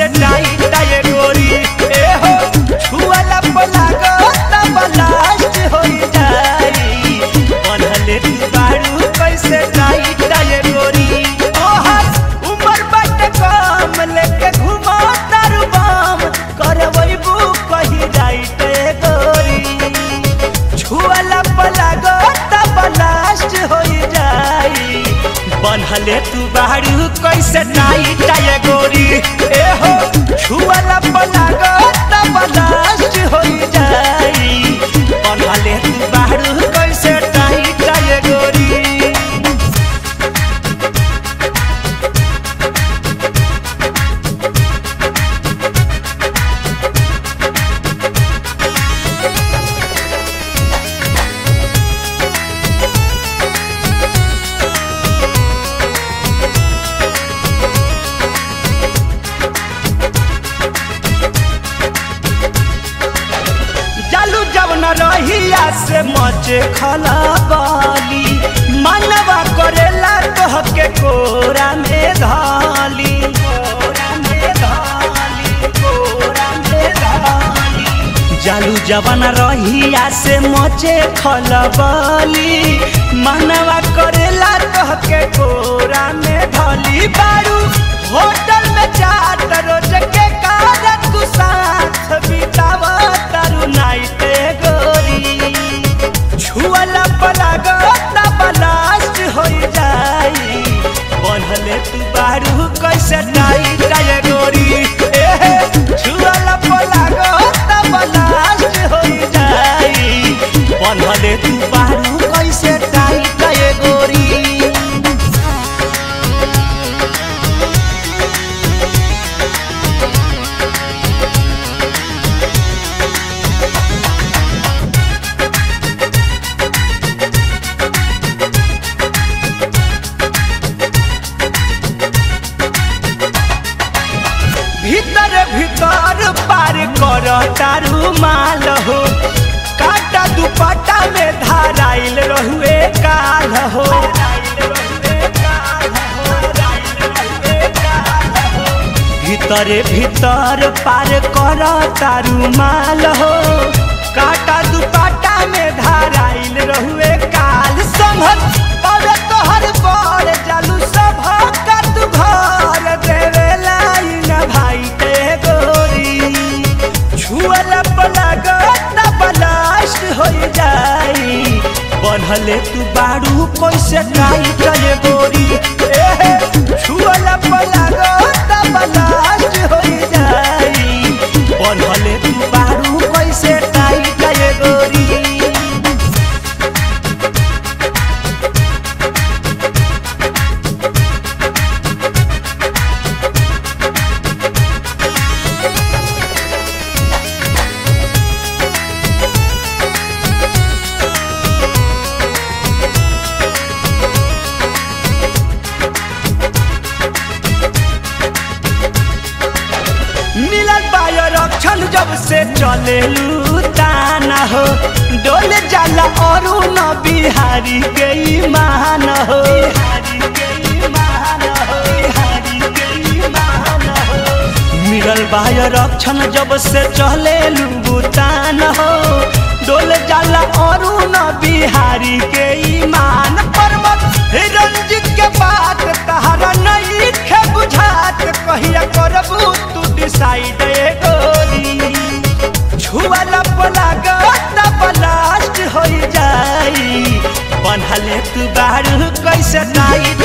कैसे टाइट ये गोरी ए हो छुआला पलागो तब लास्ट हो जाई बनले तू बारू कैसे टाइट ये गोरी ओहर उमर बट कम लेके घुमा तारू बम करवैबू कही राइट ए गोरी छुआला पलागो तब लास्ट हो जाई बनहले तू बाहरू कैसे टाइट ये गोरी ए हो छुआला पलागो तब लास्ट हो जाई बनहले तू बाहरू कैसे टाइट ये गोरी जालू जब न रहिया से मचे खला बाली मनवा करेला कह के कोरा में धाली कोरा में धाली, कोरा में धाली। जालू जवन रहिया से मचे खलबली मनवा करेला कह के कोरा में धली बारू होटल में चाट रोज के कारण तू साथ बितावा तारू नाइट गोरी छुअला पलागो तब लास्ट हो जाई बनहले तू बारू कैसे टाइट ये गोरी ए छुअला पलागो तब लास्ट हो जाई बनहले तू बारू कैसे टाइट ये गोरी भीतर भीतर पार कर तारू माल हो काटा दुपट्टा में धाराइल रहुए काल हो भीतरे भीतर पार कर तारू माल हो काटा दुपट्टा में धाराइल रहुए काल संभल और तोहर बड़ जालू सब का तू घर देवे लाइन भाई ते गोरी छुअल पलग तब लास्ट हो जाई बनहले तू बारू कैसे टाइट ये गोरी ए छुअल पलग तब लास्ट हो जाई बनहले तू बारू कैसे टाइट ये गोरी मिलल बायो रक्षण जब से चले ताना हो डोल जाला और न बिहारी के ईमान हो मिलल बायो रक्षण जब से चले तान हो डोल जाला और न बिहारी के ईमान पर्वत रंजित के बात तहरा नहीं खे बुझात कहिया करबू तू डिसाइड ए गोरी छुआला पलाग तब लास्ट हो जाई बनहले तू बारू कैसे टाइट